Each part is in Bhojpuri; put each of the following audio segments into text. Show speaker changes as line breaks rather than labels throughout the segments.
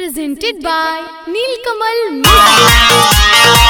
presented by Neelkamal Music.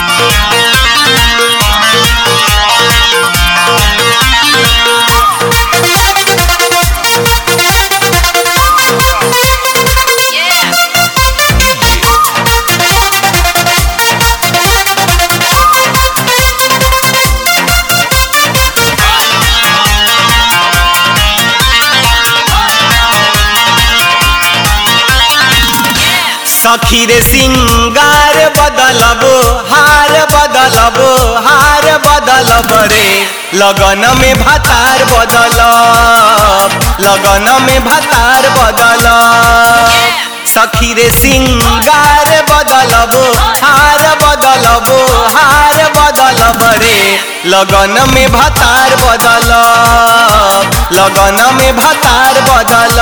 सखी रे सिंगार बदलबो हार बदलबो हार बदलब रे लगन में भातार बदल लगन में भातार बदल सखी रे सिंगार बदलबो हार बदलबो हार बदलब रे लगन में भातार बदल लगन में भातार बदल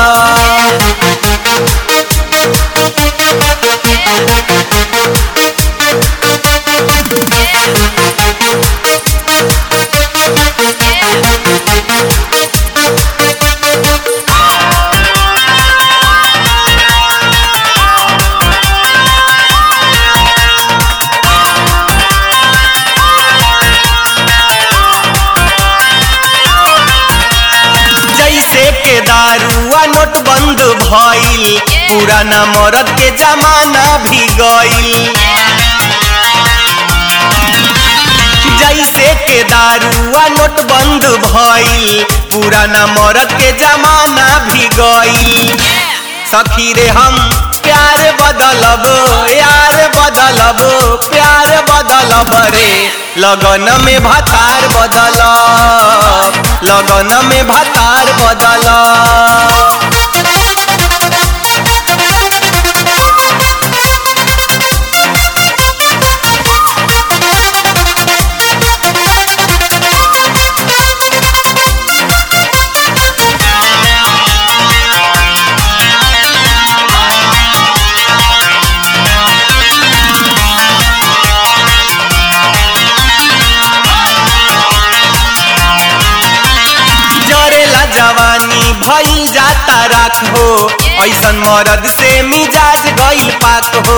जैसे के दारुआ नोट बंद भइल पुराना मरद के जमाना भी गइल जैसे के दारुआ नोट बंद भइल पुराना मरद के जमाना भी गइल सखी रे हम प्यार बदलब यार बदलब प्यार बदलब रे लगन में भातार बदल लगन में भातार बदल जरेला जवानी भइल जाता राख हो ऐसन मरद से मिजाज गइल पाक हो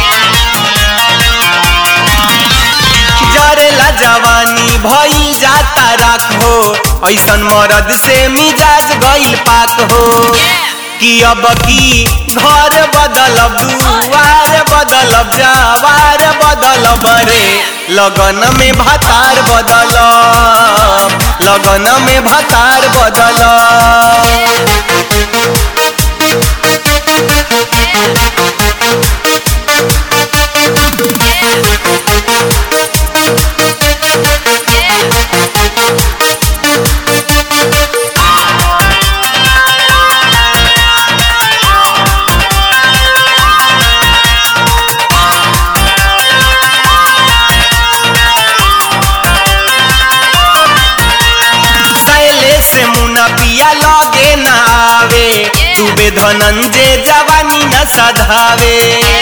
जरेला जवानी भइल जाता राख हो ऐसन मरद से मिजाज गइल पाक हो कि अब की घर बदलब दुआर बदलब जावार बदलब रे लगन में भातार बदल लगन में भातार बदल सैले से मुना पिया लगे न आवे डूबे धनंजय जवानी न सधावे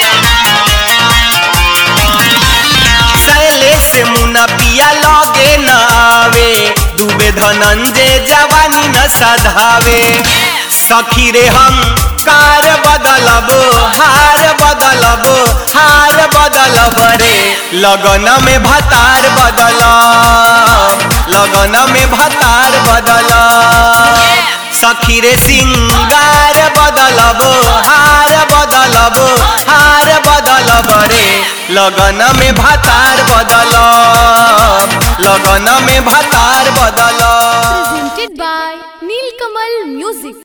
सैले से मुना पिया लगे न आवे डूबे धनंजय जवानी न सधावे सखी रे हम कार बदलबो हार बदलबो हार बदलब रे लगन में भातार बदल लगन में भातार बदल सखी रे सिंगार बदलबो हार बदलबो हार बदलब रे लगन में भातार बदल लगन में भातार बदल
Presented by Neelkamal Music.